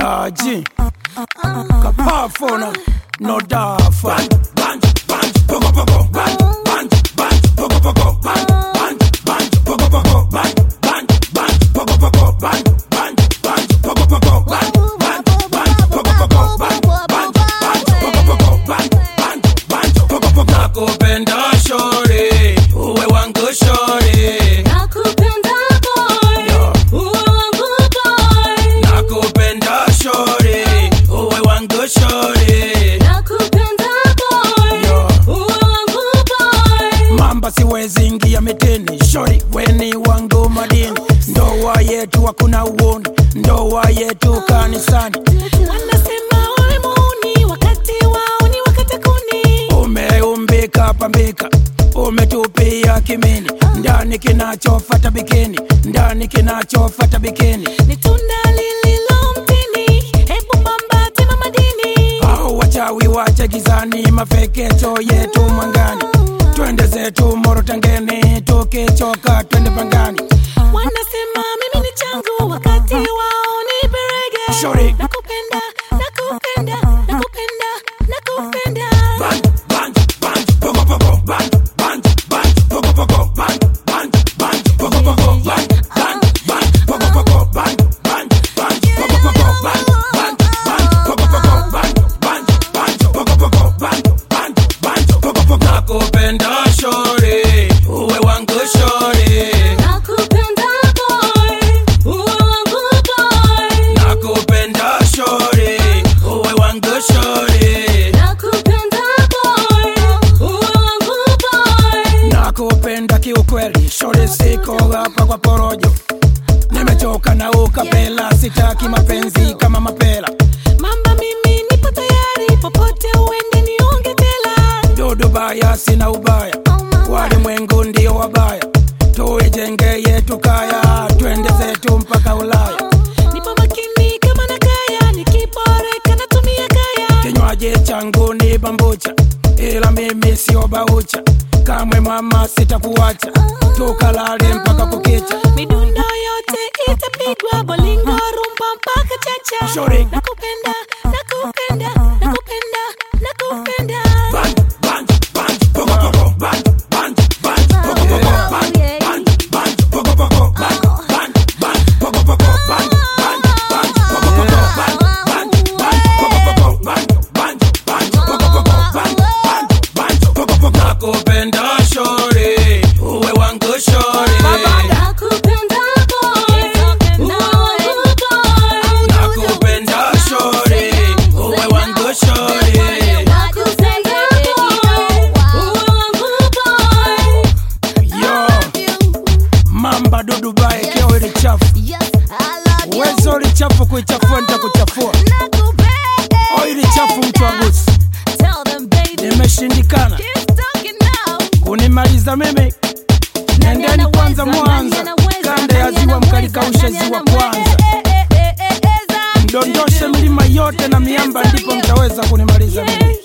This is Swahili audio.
Daji Kapafona No dafa Nakupenda shore Uwe wangu shore Nakupenda boy, uwe wangu boy. Nakupenda shore Uwe wangu shore Nakupenda boy, Yo. uwe wangu boy. mamba siwezi ingia mitini shori weni wangu madini ndoa yetu hakuna uoni ndoa yetu kanisani Wanasema wewe muuni, wakati wao ni wakati kuni. umeumbika pambika umetupia kimini ndani kinachofata bikini ndani kinachofata bikini Ni tunda lililo mtini, hebu mamba tema madini. au wachawi wache gizani mafekecho yetu mwangani twende zetu morotangeni tukichoka twende pangani Wanasema mimi ni changu, wakati wao ni berege. Shorty. Nakupenda, nakupenda, nakupenda, nakupenda. nakupenda shore uwe wangu shore Nakupenda boy, uwe wangu boy. nakupenda shore uwe wangu shore Nakupenda boy, uwe wangu boy. nakupenda kiukweli shore siko hapa kwa porojo nimechoka na ukapela sitaki mapenzi kama mapela Mamba mimi nipo tayari, popote uende niunge tela. dudu baya sina ubaya walimwengu ndio wabaya tuijenge yetu kaya twende zetu mpaka ulaya Nipo makini kama na kaya, nikiboreka natumia kaya. kinywaji changu ni bambucha ila mimi sio baucha kamwe mama sitakuacha tukalale mpaka kukicha Midundo yote itapigwa, bolingo, rumba mpaka chacha. Shorty. Nakupenda, nakupenda, nakupenda, nakupenda. nakupenda shore uwe wangu shore Nakupenda boy, uwe wangu boy. nakupenda shore uwe wangu shore Nakupenda boy, uwe wangu boy. yo mamba dudu bae keo ili chafu uwezo ili chafu kuichafua nitakuchafua oili chafu mtu agusi nimeshindikana kunimaliza mimi nendeni kwanza mwanza kanda ya ziwa mkalikaushe ziwa kwanza mdondoshe milima yote na miamba ndipo mtaweza kunimaliza mimi